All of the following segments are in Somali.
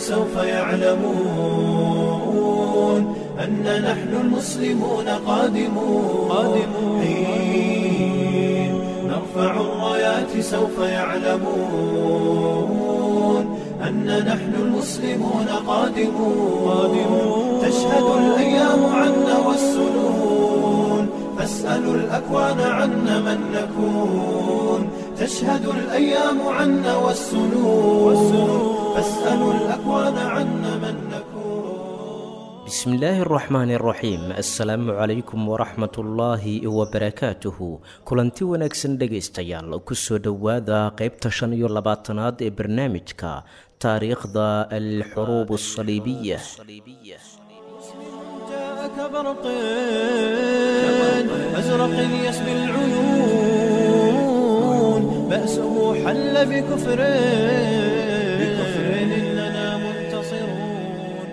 سوف يعلمون أن نحن المسلمون قادمون قادمون حين نرفع الرايات سوف يعلمون أن نحن المسلمون قادمون قادمون تشهد الأيام عنا والسنون فاسألوا الأكوان عنا من نكون تشهد الأيام عنا والسنون فاسألوا الأكوان عنا من نكون بسم الله الرحمن الرحيم السلام عليكم ورحمة الله وبركاته kulanti wanaagsan dhegaystayaal kusoo dhowaada qaybta shan iyo labaatanaad ee barnaamijka taariikhda alxuruub الصaliibiya جاءك برق أزرق يسبي العيون بأسه حل بكفر بكفر إننا منتصرون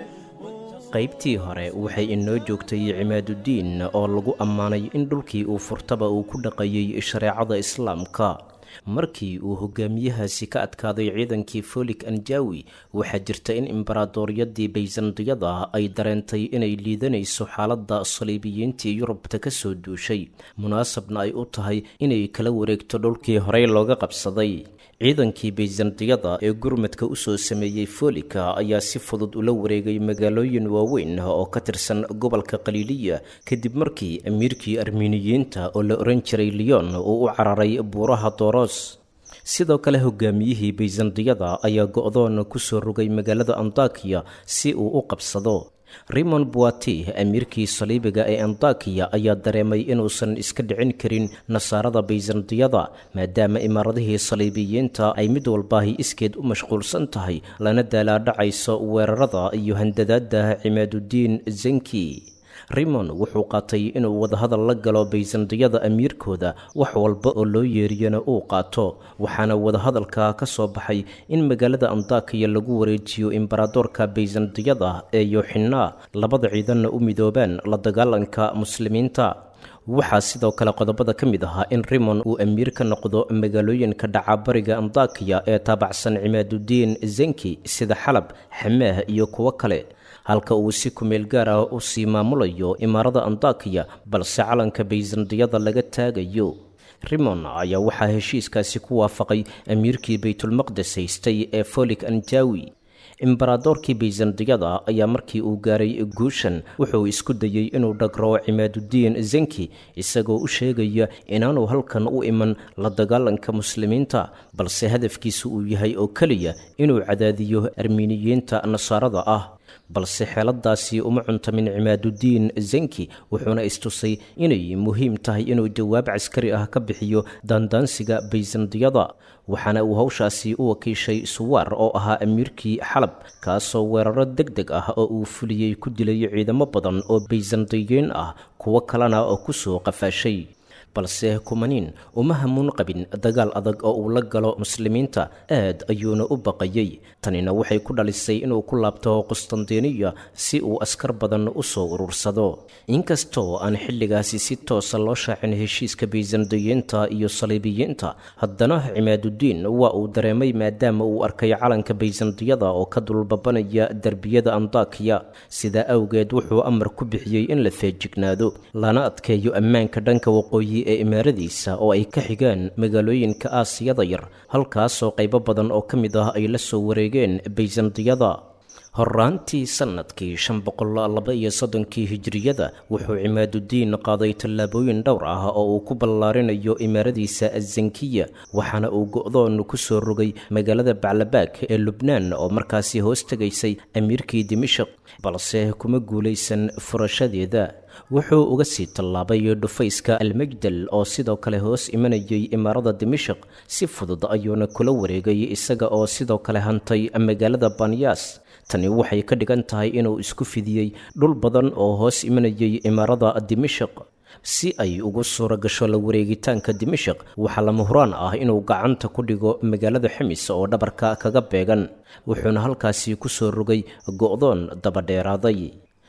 qaybtii hore waxay inoo joogtay cimaaduddiin oo lagu ammaanay in dhulkii uu furtaba uu ku dhaqayay shareecada islaamka markii uu hogaamiyahaasi ka adkaaday ciidankii folik anjawi waxaa jirta in imbaraadooryadii bayzandiyada ay dareentay inay liidanayso xaaladda saliibiyiintii yurubta ka soo duushay munaasabna ay u tahay inay kala wareegto dhulkii horey looga qabsaday ciidankii bayzandiyada ee gurmadka usoo sameeyey folika ayaa si fudud ula wareegay magaalooyin waaweyn oo ka tirsan gobolka khaliiliya kadib markii amiirkii armiiniyiinta oo la ohan jiray leon uu u cararay buuraha doros sidoo kale hogaamiyihii bayzandiyada ayaa go-doon kusoo rogay magaalada antakiya si uu u qabsado rimon buati amiirkii saliibiga ee antakiya ayaa dareemay inuusan iska dhicin karin nasaarada bayzandiyada maadaama imaaradihii saliibiyiinta ay mid walbaahi iskeed u mashquulsan tahay lana daalaadhacayso weerarada iyo handadaada cimaaduddiin zenki rimon wuxuu qaatay inuu wadahadal la galo bayzandiyada amiirkooda wax walba oo loo yeeriyana uu qaato waxaana wadahadalka ka soo baxay in magaalada antakiya lagu wareejiyo imbaradoorka bayzandiyada ee yoxinaa labada ciidanna u midoobaan la dagaalanka muslimiinta waxaa sidoo kale qodobada ka mid ahaa in rimon uu amiir ka noqdo magaalooyinka dhacabariga antakiya ee taabacsan cimaaduddiin zenki sida xalab xamaah iyo kuwo kale halka uu si kumeel gaar ah u sii maamulayo imaarada antakiya balse calanka bayzandiyada laga taagayo rimon ayaa waxaa heshiiskaasi ku waafaqay amiirkii baytulmaqdes haystay ee folik anjawi imbaradoorkii bayzandiyada ayaa markii uu gaaray guushan wuxuu isku dayey inuu dhagro cimaaduddiin zenki isagoo u sheegaya inaanu halkan u iman la dagaalanka muslimiinta balse hadafkiisu uu yahay oo keliya inuu cadaadiyo armiiniyiinta nasaarada ah balse xeeladaasi uma cuntamin cimaaduddiin zenki wuxuuna istusay inay muhiim tahay inuu jawaab caskari ah ka bixiyo daandaansiga bayzandiyada waxaana uu hawshaasi u wakiishay suwaar oo ahaa amiirkii xalab kaasoo weeraro deg deg ah oo uu fuliyey ku dilay ciidamo badan oo bayzandiyiin ah kuwo kalena oo ku soo qafaashay balse kumaniin uma hamuun qabin dagaal adag oo uu la galo muslimiinta aad ayuuna u baqayey tanina waxay ku dhalisay inuu ku laabto qustandiniya si uu askar badan u soo urursado inkastoo aan xilligaasi si toosa loo shaacin heshiiska bayzandiyiinta iyo saliibiyiinta haddana cimaaduddiin waa uu dareemay maadaama uu arkay calanka bayzandiyada oo ka dulbabanaya derbiyada antakiya sidaa awgeed wuxuu amar ku bixiyey in la feejignaado lana adkeeyo ammaanka dhanka waqooyi ee imaaradiisa oo ay ka xigaan magaalooyinka aasiyada yar halkaasoo qaybo badan oo ka mid ah ay la soo wareegeen bayzandiyada horaantii sannadkii shan boqol laba iyo soddonkii hijiriyada wuxuu cimaaduddiin qaaday tallaabooyin dhowr ah oo uu ku ballaarinayo imaaradiisa azankiya waxaana uu go-doon ku soo rogay magaalada baclabaag ee lubnaan oo markaasi hoos tegaysay amiirkii dimashik balse kuma guulaysan furashadeeda wuxuu uga sii tallaabay dhufayska almajdal oo sidoo kale hoos imanayay imaarada dimashik si fudud ayuuna kula wareegay isaga oo sidoo kale hantay magaalada banyas tani waxay ka dhigan tahay inuu isku fidiyey dhul badan oo hoos imanayay imaarada dimashik si ay ugu suura gasho la wareegitaanka dimashik waxaa lama huraan ah inuu gacanta ku dhigo magaalada ximis oo dhabarka kaga beegan wuxuuna halkaasi ku soo rogay go-doon dabadheeraaday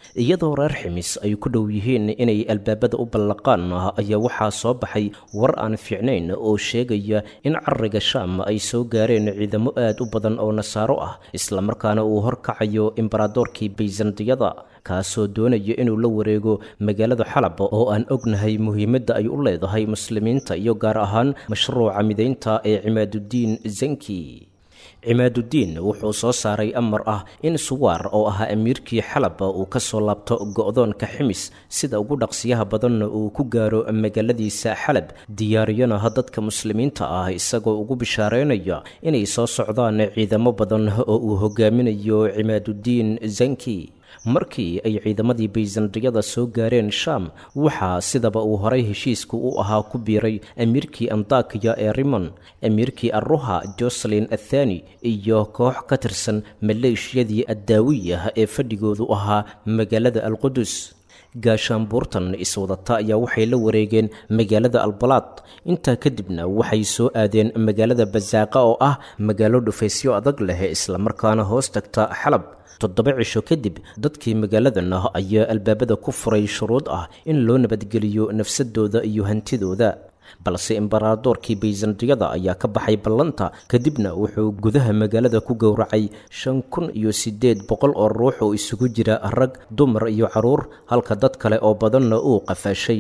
iyadoo reer ximis ay ku dhow yihiin inay albaabada u ballaqaan ayaa waxaa soo baxay war aan fiicnayn oo sheegaya in cariga shaam ay soo gaareen ciidamo aad u badan oo nasaaro ah islamarkaana uu horkacayo imbaradoorkii bayzandiyada kaasoo doonaya inuu la wareego magaalada xalab oo aan ognahay muhiimadda ay u leedahay muslimiinta iyo gaar ahaan mashruuca midaynta ee cimaadudiin zanki cimaadudiin wuxuu soo saaray amar ah in suwaar oo ahaa amiirkii xalab uu ka soo laabto go'doonka ximis sida ugu dhaqsiyaha badanna uu ku gaaro magaaladiisa xalab diyaariyana dadka muslimiinta ah isagoo ugu bishaareynaya inay soo socdaan ciidamo badan oo uu hogaaminayo cimaadudiin zanki markii ay ciidamadii bayzandiyada soo gaareen shaam waxaa sidaba uu horay heshiisku u ahaa ku biiray amiirkii andakiya ee rimon amiirkii arruha joselin athani iyo koox ka tirsan maleeshiyadii addaawiya ee fadhigoodu ahaa magaalada alqudus gaashaanbuurtan iswadata ayaa waxay la wareegeen magaalada albalaad intaa kadibna waxay soo aadeen magaalada basaaqa oo ah magaalo dhufaysyo adag leh islamarkaana hoos tagta xalab toddoba cisho kadib dadkii magaaladan ah ayaa albaabada ku furay shuruud ah in loo nabadgeliyo nafsadooda iyo hantidooda balse imbaradoorkii bayzandiyada ayaa ka baxay ballanta kadibna wuxuu gudaha magaalada ku gowracay shan kun iyo siddeed boqol oo ruux oo isugu jira rag dumar iyo carruur halka dad kale oo badanna uu qafaashay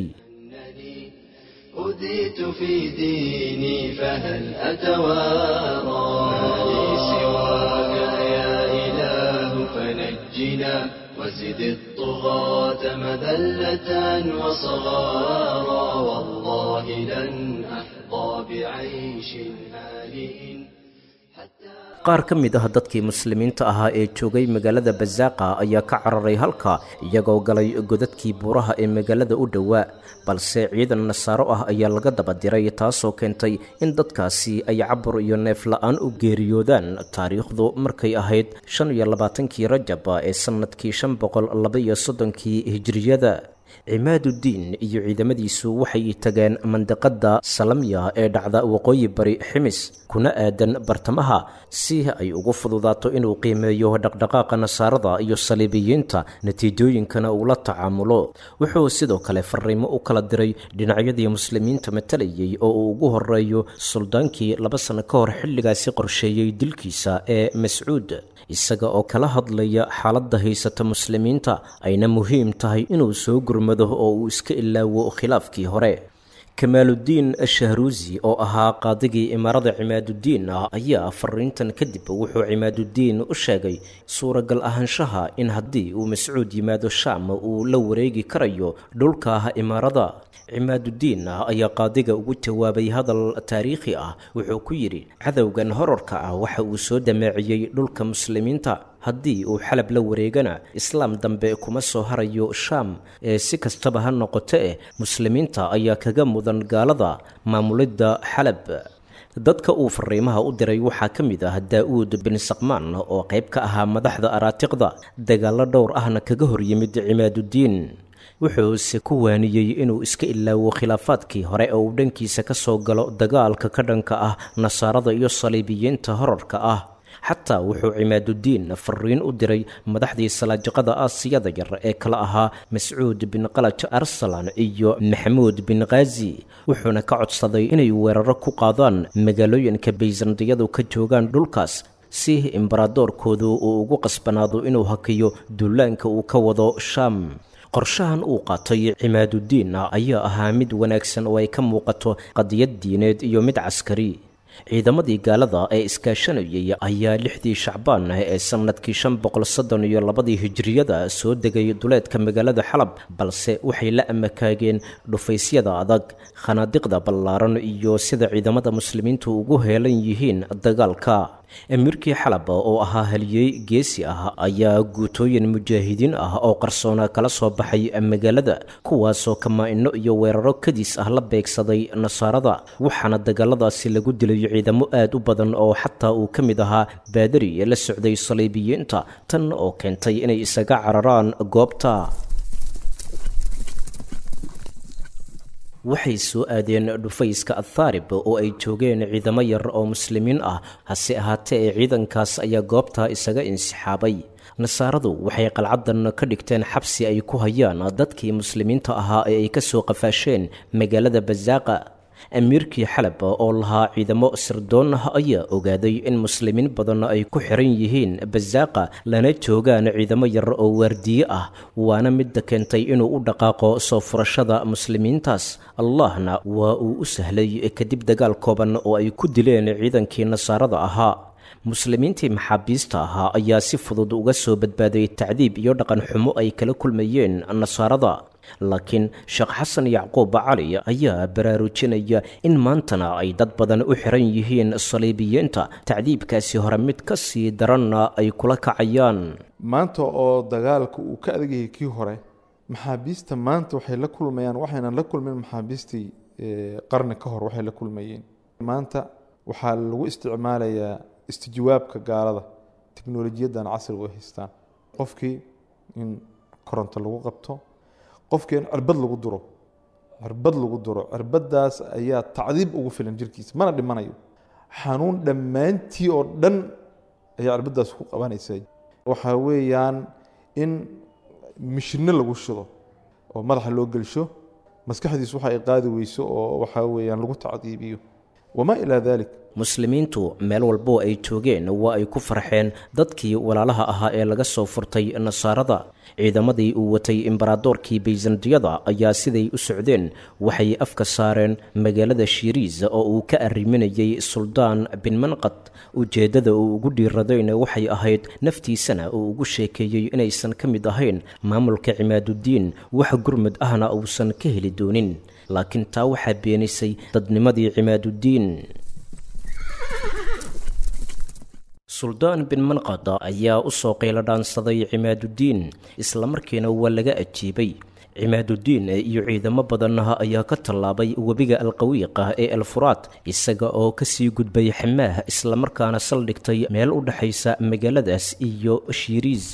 أذيت في ديني فهل أتوارى لي سواك يا إله فنجنا وزد الطغاة مذلة وصغارا والله لن أحظى بعيش هانئ qaar ka mid ah dadkii muslimiinta ahaa ee joogay magaalada basaaqa ayaa ka cararay halka iyagoo galay godadkii buuraha ee magaalada u dhowaa balse ciidan nasaaro ah ayaa laga daba diray taasoo keentay in dadkaasi ay cabur iyo neef la-aan u geeriyoodaan taariikhdu markay ahayd shan iyo labaatankii rajab ee sannadkii shan boqol labaiyo soddonkii hijiriyada cimaadudiin iyo ciidamadiisu waxay tageen mandiqadda salamya ee dhacda waqooyi bari ximis kuna aadan bartamaha si ay ugu fududaato inuu qiimeeyo dhaqdhaqaaqa nasaarada iyo saliibiyiinta natiijooyinkana uu la tacaamulo wuxuu sidoo kale fariimo u kala diray dhinacyadii muslimiinta matalayay oo uu ugu horeeyo suldaankii laba sano ka hor xilligaasi qorsheeyey dilkiisa ee mascuud isaga oo kala hadlaya xaaladda haysata muslimiinta ayna muhiim tahay inuu soo gurmado oo uu iska ilaawo khilaafkii hore kamaaludiin shahruusi oo ahaa qaadigii imaarada cimaadudiin ah ayaa fariintan kadib wuxuu cimaadudiin u sheegay suuragal ahaanshaha in haddii uu mascuud yimaado shaam uu la wareegi karayo dhulka imaarada cimaadudiin ayaa qaadiga ugu jawaabay hadal taariikhi ah wuxuu ku yidhi cadowgan horarka ah waxa uu soo dameeciyey dhulka muslimiinta haddii uu xalab la wareegana islaam dambe kuma soo harayo shaam ee si kastaba ha noqoto eh muslimiinta ayaa kaga mudan gaalada maamulidda xalab dadka uu fariimaha u diray waxaa ka mid ah daa-uud bin saqmaan oo qayb ka ahaa madaxda araatiqda dagaallo dhowr ahna kaga hor yimid cimaadudiin wuxuuse ku waaniyey inuu iska ilaawo khilaafaadkii hore oo uu dhankiisa ka soo galo dagaalka ka dhanka ah nasaarada iyo saliibiyiinta horarka ah xataa wuxuu cimaadudiin fariin u diray madaxdii salaajaqada aasiyada yar ee kala ahaa mascuud bin qalaj arsalan iyo maxamuud bin khazi wuxuuna ka codsaday inay weeraro ku qaadaan magaalooyinka bayzandiyadu ka joogaan dhulkaas si imbaradoorkoodu uu ugu qasbanaado inuu hakiyo duulaanka uu ka wado shaam qorshahan uu qaatay cimaadudiin ayaa ahaa mid wanaagsan oo ay ka muuqato qadiyad diineed iyo mid caskari ciidamadii gaalada ee iskaashanayay ayaa lixdii shacbaan ee sannadkii shan boqol soddon iyo labadii hijiriyada soo degay duleedka magaalada xalab balse waxay la amakaageen dhufaysyada adag khanaadiqda ballaaran iyo sida ciidamada muslimiintu ugu heelan yihiin dagaalka amiirkii xalab oo ahaa haliyey geesi ah ayaa guutooyin mujaahidiin ah oo qarsoona kala soo baxay magaalada kuwaasoo kamaa-ino iyo weeraro kadis ah la beegsaday nasaarada waxaana dagaaladaasi lagu dilay ciidamo aad u badan oo xataa uu ka mid ahaa baadari la socday saliibiyiinta tan oo keentay inay isaga cararaan goobta waxay soo aadeen dhufayska athaarib oo ay joogeen ciidamo yar oo muslimiin ah hase ahaatee ee ciidankaas ayaa goobta isaga insixaabay nasaaradu waxay qalcadan ka dhigteen xabsi ay ku hayaan dadkii muslimiinta ahaa ee ay ka soo qafaasheen magaalada basaaqa amiirkii xalab oo lahaa ciidamo sirdoon ah ayaa ogaaday in muslimiin badan ay ku xiran yihiin basaaqa lana joogaan ciidamo yar oo waardiye ah waana midda keentay inuu u dhaqaaqo soo furashada muslimiintaas allahna waa uu u sahlay kadib dagaal kooban oo ay ku dileen ciidankii nasaarada ahaa muslimiintii maxaabiista ahaa ayaa si fudud uga soo badbaaday tacdiib iyo dhaqan xumo ay kala kulmayeen nasaarada laakiin sheekh xasan yacquub cali ayaa baraarujinaya in maantana ay dad badan u xiran yihiin saliibiyiinta tacdiibkaasi hore mid ka sii daranna ay kula kacayaan maanta oo dagaalka uu ka adagyahay kii hore maxaabiista maanta waxay la kulmayaan waxaynan la kulmin maxaabiistii qarni ka hor waxay la kulmayeen maanta waxaa lagu isticmaalayaa istijwaabka gaalada teknolojiyadan casriga u haystaan qofkii in koronto lagu qabto qofkii in cirbad lagu duro cirbad lagu duro cirbadaas ayaa tacdiib ugu filan jirkiisa mana dhimanayo xanuun dhammaantii oo dhan ayaa cirbadaas ku qabanaysa waxaa weeyaan in mishino lagu shido oo madaxa loo gelsho maskaxdiis waxa ay qaadi weyso oo waxaa weeyaan lagu tacdiibiyo wamaa ilaa dalik muslimiintu meel walboo ay joogeen waa ay ku farxeen dadkii walaalaha ahaa ee laga soo furtay nasaarada ciidamadii uu watay imbaradoorkii bayzandiyada ayaa siday u socdeen waxay afka saareen magaalada shiiriis oo uu ka arriminayay suldaan bin manqad ujeeddada uu ugu dhiiradayna waxay ahayd naftiisana uu ugu sheekeeyey inaysan ka mid ahayn maamulka cimaaduddiin wax gurmud ahna uusan ka heli doonin laakiin taa waxaa beenisay dadnimadii cimaaduddiin suldaan bin manqad ayaa u soo qaylo dhaansaday cimaaduddiin islamarkiina waa laga ajiibay cimaaduddiin iyo ciidamo badanah ayaa ka tallaabay webiga alqawiiqa ee alfuraad isaga oo kasii gudbay xamaah islamarkaana saldhigtay meel u dhexaysa magaaladaas iyo shiiriis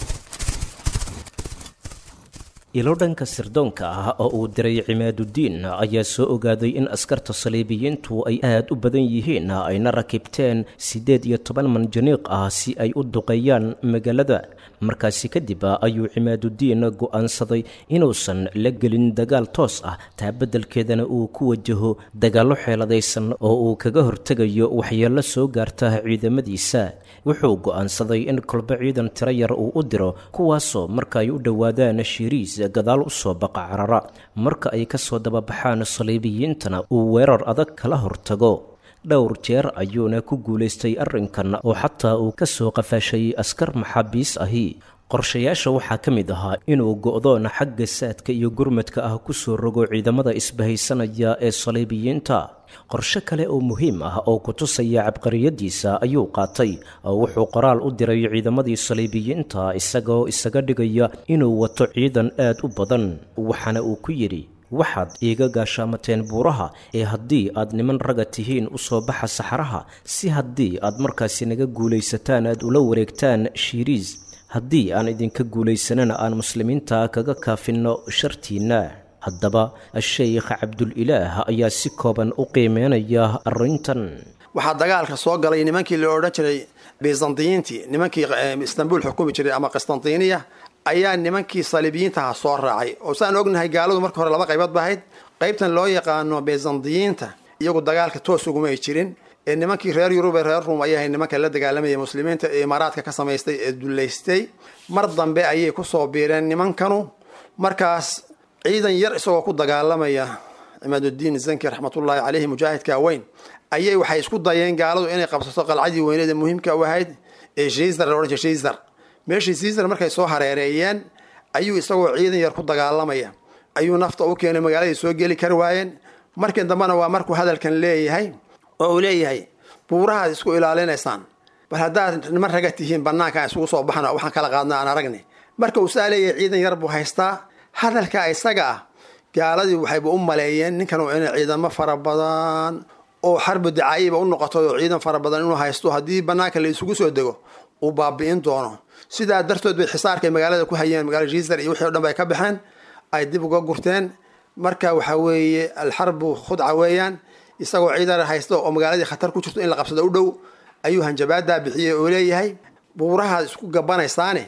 ilo dhanka sirdoonka ah oo uu diray cimaaduddiin ayaa soo ogaaday in askarta saliibiyiintu ay aad u badan yihiin ayna rakibteen siddeed iyo toban manjaniiq ah si ay u duqeeyaan magaalada markaasi kadib ayuu cimaaduddiin go'aansaday inuusan la gelin dagaal toos ah taa beddelkeedana uu ku wajaho dagaallo xeeladaysan oo uu kaga hortegayo waxyeello soo gaarta ciidamadiisa wuxuu go'aansaday in kolba ciidan tiro yar uu u diro kuwaasoo marka ay u dhowaadaan shiiriis gadaal u soo baqa carara marka ay ka soo dababaxaan saliibiyiintana uu weerar adag kala hortago dhowr jeer ayuuna ku guulaystay arrinkan oo xataa uu ka soo qafaashay askar maxaabiis ahi qorshayaasha waxaa ka mid ahaa inuu go'doon xagga saadka iyo gurmadka ah ku soo rogo ciidamada isbahaysanaya ee saliibiyiinta qorshe kale oo muhiim ah oo ku tusaya cabqariyadiisa ayuu qaatay oo wuxuu qoraal u diray ciidamadii saliibiyiinta isagoo isaga dhigaya inuu wato ciidan aad u badan waxaana uu ku yidhi waxaad iiga gaashaamateen buuraha ee haddii aad niman raga tihiin u soo baxa saxaraha si haddii aad markaasi naga guulaysataan aad ula wareegtaan shiiriis haddii aan idinka guulaysanana aan muslimiinta kaga kaafinno shartiinna haddaba a-sheykh cabdulilaah ayaa si kooban u qiimeynaya arrintan waxaa dagaalka soo galay nimankii la odhan jiray byzantiyiintii nimankii istanbul xukumi jiray ama qistantiniya ayaa nimankii saliibiyiintaha soo raacay oo saan ognahay gaaladu marka hore laba qaybood ba ahayd qaybtan loo yaqaano byzantiyiinta iyagu dagaalka toos uguma ay jirin ee nimankii reer yurub ee reer ruum ayay ahayd nimanka la dagaalamayay muslimiinta ee imaaraadka ka samaystay ee dullaystay mar dambe ayay kusoo biireen nimankanu markaas ciidan yar isagoo ku dagaalamaya cimaaduddiin zanki raxmatullaahi caleyhi mujaahidka weyn ayay waxay isku dayeen gaaladu inay qabsato qalcadii weyneed ee muhiimka u ahayd ee shiisar la odhan jiray shiisar meeshii shiisar markay soo hareereeyeen ayuu isagoo ciidan yar ku dagaalamaya ayuu nafta u keenay magaaladii soo geli kari waayeen markii dambena waa markuu hadalkan leeyahay oo uu leeyahay buurahaad isku ilaalinaysaan bal haddaad niman raga tihiin banaanka aan isugu soo baxno waxaan kala qaadna aan aragni marka uu saa leeyahay ciidan yar buu haystaa hadalka isaga ah gaaladii waxayba u maleeyeen ninkan inay ciidamo fara badan oo xarbu dacaayiba u noqoto oo ciidan fara badan inuu haysto haddii banaanka la isugu soo dego uu baabi'in doono sidaa dartood bay xisaarkay magaalada ku hayeen magaalada jiisar iyo wixii o dhan bay ka baxeen ay dib uga gurteen marka waxaa weeye alxarbu khudca weeyaan isagoo ciidan haysto oo magaaladii khatar ku jirto in la qabsado u dhow ayuu hanjabaadaa bixiyey oo leeyahay buurahaad isku gabanaysaane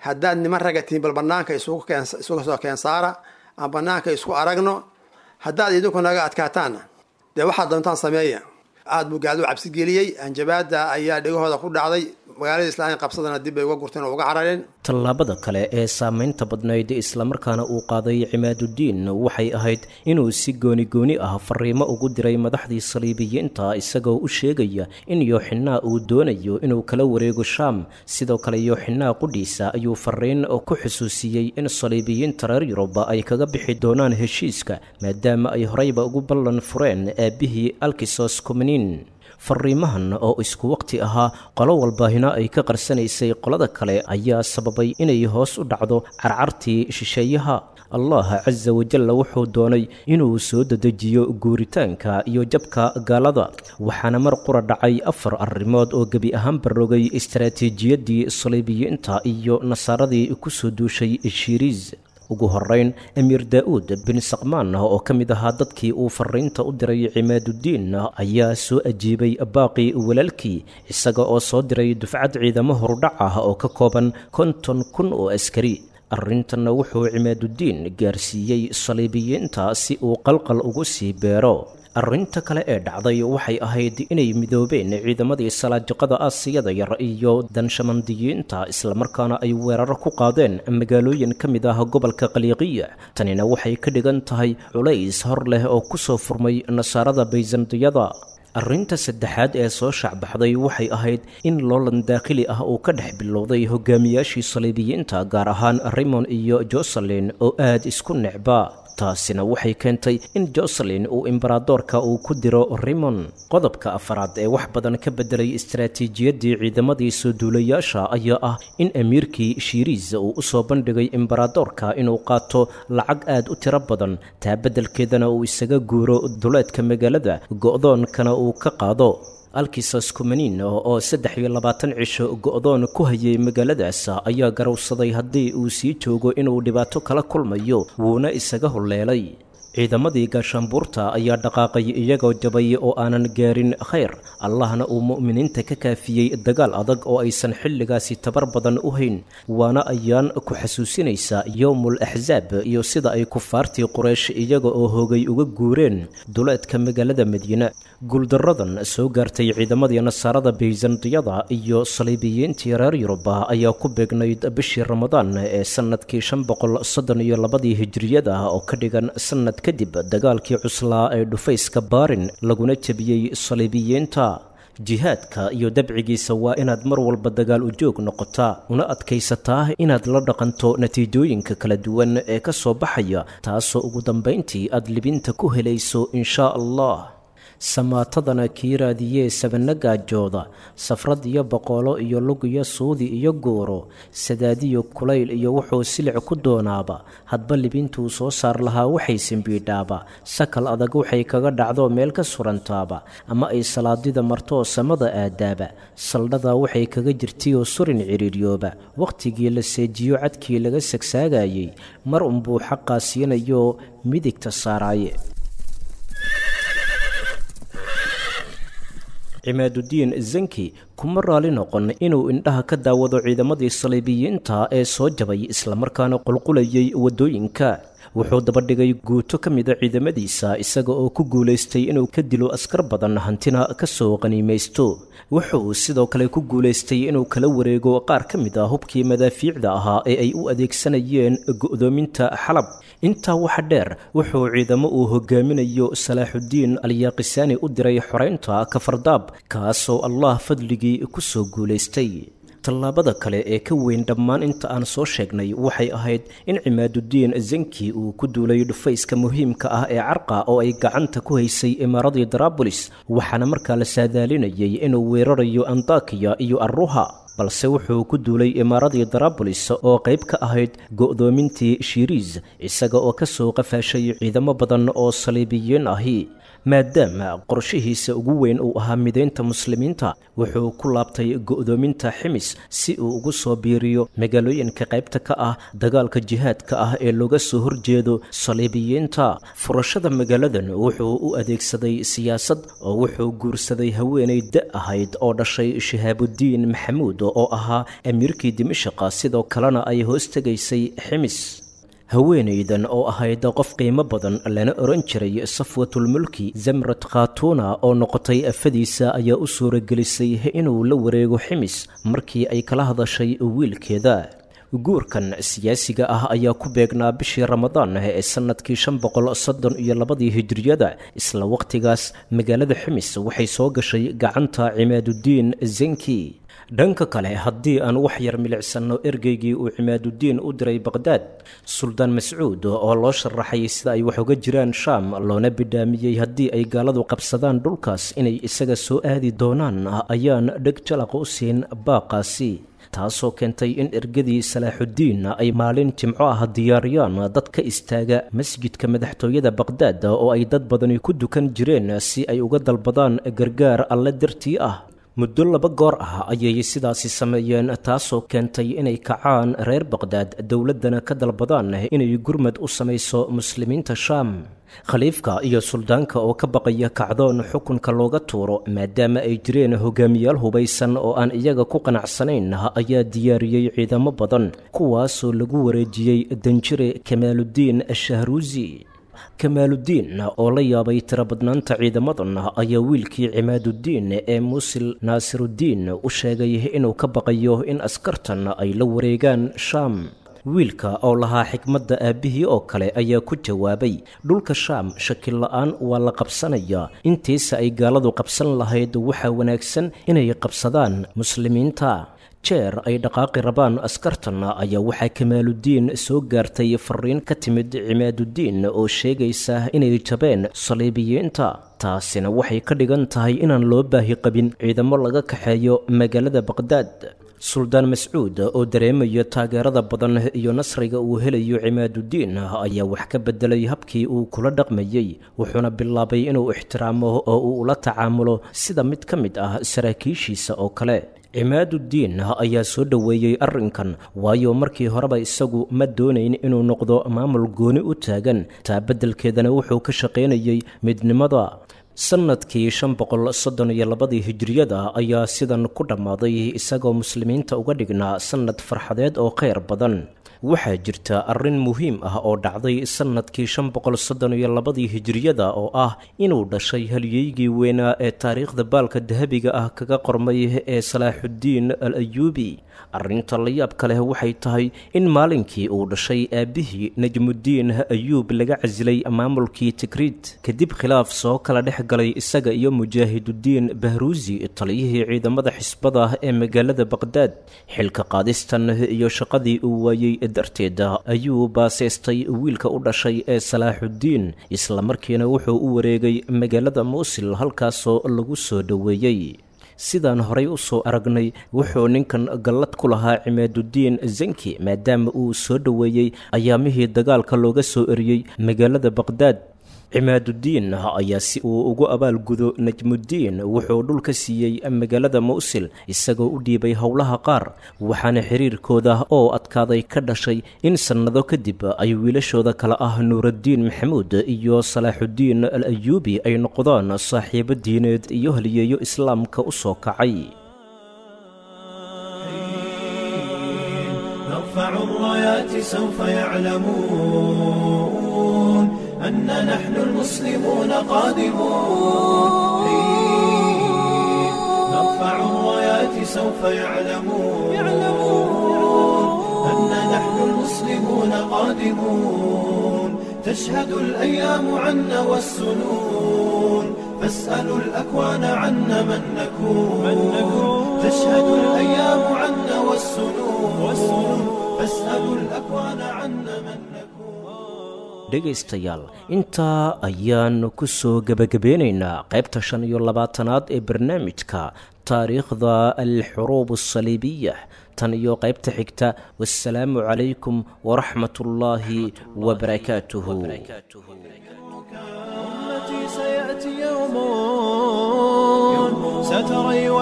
haddaad niman raga tihiin bal banaanka isugu keen isuga soo keen saara aan banaanka isku aragno haddaad idinku naga adkaataanna dee waxaad doontaan sameeya aada buu gaaladu cabsi geliyey hanjabaada ayaa dhegahooda ku dhacday magaalada islaamiya qabsadana dib bay uga gurteen oo uga carareen tallaabada kale ee saameynta badnayd islamarkaana uu qaaday cimaaduddiin waxay ahayd inuu si gooni gooni ah fariimo ugu diray madaxdii saliibiyiinta isagoo u sheegaya in yooxinaa uu doonayo inuu kala wareego shaam sidoo kale yooxinaa qudhiisa ayuu fariin ku xusuusiyey in saliibiyiinta reer yuruba ay kaga bixi doonaan heshiiska maadaama ay horeyba ugu ballan fureen aabbihii alkisos kumaniin fariimahan oo isku waqti ahaa qolo walbaahina ay ka qarsanaysay qolada kale ayaa sababay inay hoos u dhacdo carcartii shisheeyaha allah casa wajalla wuxuu doonay inuu soo dedejiyo guuritaanka iyo jabka gaalada waxaana mar qura dhacay afar arrimood oo gebi ahaan barogay istaraatiijiyaddii saliibiyiinta iyo nasaaradii ku soo duushay shiiriis ugu horeyn amiir daa-uud bin saqmaan oo ka mid ahaa dadkii uu fariinta u diray cimaaduddiin ayaa soo ajiibay baaqii walaalkii isaga oo soo diray dufcad ciidamo horudhac ah oo ka kooban konton kun oo askari arrintanna wuxuu cimaaduddiin gaarsiiyey saliibiyiinta si uu qalqal ugu sii beero arrinta kale ee dhacday waxay ahayd inay midoobeen ciidamadii salaajiqada aasiyada yar iyo danshamandiyiinta islamarkaana ay weeraro ku qaadeen magaalooyin ka mid ah gobolka qaliiqiya tanina waxay ka dhigan tahay culays hor leh oo ku soo furmay nasaarada bayzandiyada arrinta saddexaad ee soo shaacbaxday waxay ahayd in loolan daakhili ah uu ka dhex bilowday hogaamiyaashii saliibiyiinta gaar ahaan raymond iyo joselin oo aad isku necba taasina waxay keentay in joselin uu imbaradoorka uu ku diro rimon qodobka afaraad ee wax badan ka beddelay istaraatiijiyaddii ciidamadii soo duulayaasha ayaa ah in amiirkii shiiriis uu u soo bandhigay imbaradoorka inuu qaato lacag aad u tiro badan taa beddelkeedana uu isaga guuro duleedka magaalada go'doonkana uu ka qaado alkisas kumaniin oo saddex iyo labaatan cisho go'doon ku hayay magaaladaas ayaa garowsaday haddii uu sii joogo inuu dhibaato kala kulmayo wuuna isaga hulleelay ciidamadii gaashaanbuurta ayaa dhaqaaqay iyagoo jabay oo aanan gaarin khayr allahna uu mu'miniinta ka kaafiyey dagaal adag oo aysan xilligaasi tabar badan u hayn waana ayaan ku xasuusinaysa yowmul axsaab iyo sida ay kufaartii quraysh iyaga oo hoogay uga guureen duleedka magaalada madiine guuldaradan soo gaartay ciidamadii nasaarada bayzandiyada iyo saliibiyiintii reer yuruba ayaa ku beegnayd bishii ramadaan ee sannadkii shan boqol soddon iyo labadii hijiriyada oo ka dhigan sannad kadib dagaalkii cuslaa ee dhufayska baarin laguna jebiyey saliibiyiinta jihaadka iyo dabcigiisa waa inaad mar walba dagaal u joog noqotaa una adkaysataa inaad la dhaqanto natiijooyinka kala duwan ee ka soo baxaya taasoo ugu dambayntii aad libinta ku helayso inshaa allah samaatadana kii raadiyee sabana gaajooda safrad iyo boqolo iyo lug iyo suudi iyo gooro sadaadiyo kulayl iyo wuxuu silic ku doonaaba hadba libintuu soo saar lahaa waxay simbiidhaaba sakal adag waxay kaga dhacdo meel ka surantaaba ama ay salaadida martoo samada aadaaba saldhadaa waxay kaga jirtayoo surin cidhiiryooba wakhtigii la seejiyo cadkii laga sagsaagayey mar unbuu xaqaa siinayo midigta saaraaye cimaaduddiin zanki kuma raali noqon inuu indhaha ka daawado ciidamadii saliibiyiinta ee soo jabay islamarkaana qulqulayay waddooyinka wuxuu dabadhigay guuto ka mida ciidamadiisa isaga oo ku guulaystay inuu ka dilo askar badan hantina ka soo qaniimaysto wuxuu sidoo kale ku guulaystay inuu kala wareego qaar ka mid a hubkii madaafiicda ahaa ee ay u adeegsanayeen go'doominta xalab intaa waxa dheer wuxuu ciidamo uu hogaaminayo salaaxuddiin alyaaqisaani u diray xoraynta kafardaab kaasoo allah fadligii ku soo guulaystay tallaabada kale ee ka weyn dhammaan inta aan soo sheegnay waxay ahayd in cimaaduddiin zanki uu ku duulay dhufayska muhiimka ah ee carqa oo ay gacanta ku haysay imaaradii daraabulis waxaana markaa la saadaalinayay inuu weerarayo antakiya iyo arruha balse wuxuu ku duulay imaaradii daraabulis oo qayb ka ahayd go'doomintii shiiriis isaga oo ka soo qafaashay ciidamo badan oo saliibiyiin ahi maadaama qorshihiisa ugu weyn uu ahaa midaynta muslimiinta wuxuu ku laabtay go'doominta ximis si uu ugu soo biiriyo magaalooyinka qaybta ka ah dagaalka jihaadka ah ee looga soo horjeedo saliibiyiinta furashada magaaladan wuxuu u adeegsaday siyaasad oo wuxuu guursaday haweenay da ahayd oo dhashay shihaabudiin maxamuud oo ahaa amiirkii dimashaqa sidoo kalena ay hoos tegaysay ximis haweenaydan oo ahayd qof qiimo badan lana oran jiray safwatulmulki zamrat khatuna oo noqotay afadiisa ayaa u suuragelisay inuu la wareego ximis markii ay kala hadashay wiilkeeda guurkan siyaasiga ah ayaa ku beegnaa bishii ramadaan ee sannadkii shan boqol soddon iyo labadii hijiriyada isla wakhtigaas magaalada ximis waxay soo gashay gacanta cimaadudiin zenki dhanka kale haddii aan wax yar milicsanno ergeygii uu cimaadudiin u diray baqhdaad suldaan mascuud oo loo sharaxay sida ay wax uga jiraan shaam loona bidhaamiyey haddii ay gaaladu qabsadaan dhulkaas inay isaga soo aadi doonaan ayaan dheg jalaqa u siin baaqaasi taasoo keentay in ergadii salaaxudiin ay maalin jimco ah diyaariyaan dad ka istaaga masjidka madaxtooyada baqhdaad oo ay dad badani ku dukan jireen si ay uga dalbadaan gargaar alle dartii ah muddo laba goor ah ayay sidaasi sameeyeen taasoo keentay inay kacaan reer baqhdaad dowladdana ka dalbadaan inay gurmad u samayso muslimiinta shaam khaliifka iyo suldaanka oo ka baqaya kacdoon xukunka looga tuuro maadaama ay jireen hogaamiyaal hubaysan oo aan iyaga ku qanacsanayn ayaa diyaariyey ciidamo badan kuwaasoo lagu wareejiyey danjire kamaaludiin shahruusi kamaaludiin oo la yaabay tirabadnaanta ciidamadan ayaa wiilkii cimaadudiin ee muusil naasirudiin u sheegay inuu ka baqayo in askartan ay la wareegaan shaam wiilka oo lahaa xikmadda aabbihii oo kale ayaa ku jawaabay dhulka shaam shakil la'aan waa la qabsanayaa intiisa ay gaaladu qabsan lahayd waxaa wanaagsan inay qabsadaan muslimiinta jeer ay dhaqaaqi rabaan askartanna ayaa waxaa kamaaludiin soo gaartay fariin ka timid cimaadudiin oo sheegaysa inay jabeen saliibiyiinta taasina waxay ka dhigan tahay inaan loo baahi qabin ciidamo laga kaxeeyo magaalada baqhdaad suldaan mascuud oo dareemaya taageerada badan iyo nasriga uu helayo cimaadudiin ayaa wax ka bedelay habkii uu kula dhaqmayey wuxuuna bilaabay inuu ixtiraamo oo uu ula tacaamulo sida mid ka mid ah saraakiishiisa oo kale cimaadudiin ayaa soo dhoweeyey arrinkan waayo markii horeba isagu ma doonayn inuu noqdo maamul gooni u taagan taa beddelkeedana wuxuu ka shaqaynayey midnimada sannadkii shan boqol soddon iyo labadii hijiriyada ayaa sidan ku dhammaaday isagoo muslimiinta uga dhignaa sannad farxadeed oo khayr badan waxaa jirta arrin muhiim ah oo dhacday sannadkii shan boqol soddon iyo labadii hijiriyada oo ah inuu dhashay halyeygii weynaa ee taariikhda baalka dahabiga ah kaga qormay ee salaaxuddiin al ayuubi arrinta la yaabka leh waxay tahay in maalinkii uu dhashay aabbihii najmuddiin ayuub laga casilay maamulkii tikriid kadib khilaaf soo kala dhex galay isaga iyo mujaahidudiin bahruusi taliyihii ciidamada xisbada ee magaalada baqhdaad xilka qaadistan iyo shaqadii uu waayey darteeda ayuu baasaystay wiilka u dhashay ee salaaxuddiin islamarkiina wuxuu u wareegay magaalada muusil halkaasoo lagu soo dhoweeyey sidaan horay u soo aragnay wuxuu ninkan gallad ku lahaa cimaadudiin zanki maadaama uu soo dhoweeyey ayaamihii dagaalka looga soo eriyey magaalada baqhdaad cimaadudiin ayaa si uu ugu abaalgudo najmuddiin wuxuu dhul ka siiyey magaalada muusil isagoo u dhiibay howlaha qaar waxaana xiriirkooda oo adkaaday ka dhashay in sannado kadib ay wiilashooda kale ah nuuraddiin maxamuud iyo salaaxuddiin al ayuubi ay noqdaan saaxiibo diineed iyo haliyeeyo islaamka u soo kacay نرفع الرايات سوف يعلمون أن نحن المسلمون قادمون نرفع الرايات سوف يعلمون أن نحن المسلمون قادمون تشهد الأيام عنا والسنون فاسألوا الأكوان عنا من نكون تشهد الأيام عنا والسنون فاسألوا الأكوان عنا من نكون dhegaystayaal intaa ayaannu ku soo gebagabeynaynaa qaybta shan iyo labaatanaad ee barnaamijka taariikhda alxuruub asaliibiya tan iyo qaybta xigta wasalaamu calaykum waraxmat ullaahi wabarakaatuhu أمتي سيأتي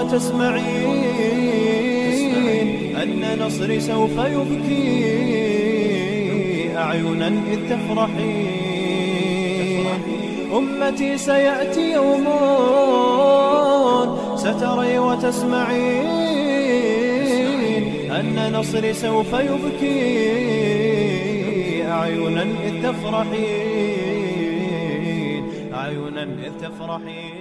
وتسمعين أن نصري سوف يبكي أعينا إذ تفرحين أمتي سيأتي يوم ستري وتسمعين أن نصري سوف يبكي أعينا إذ تفرحين أعينا إذ تفرحين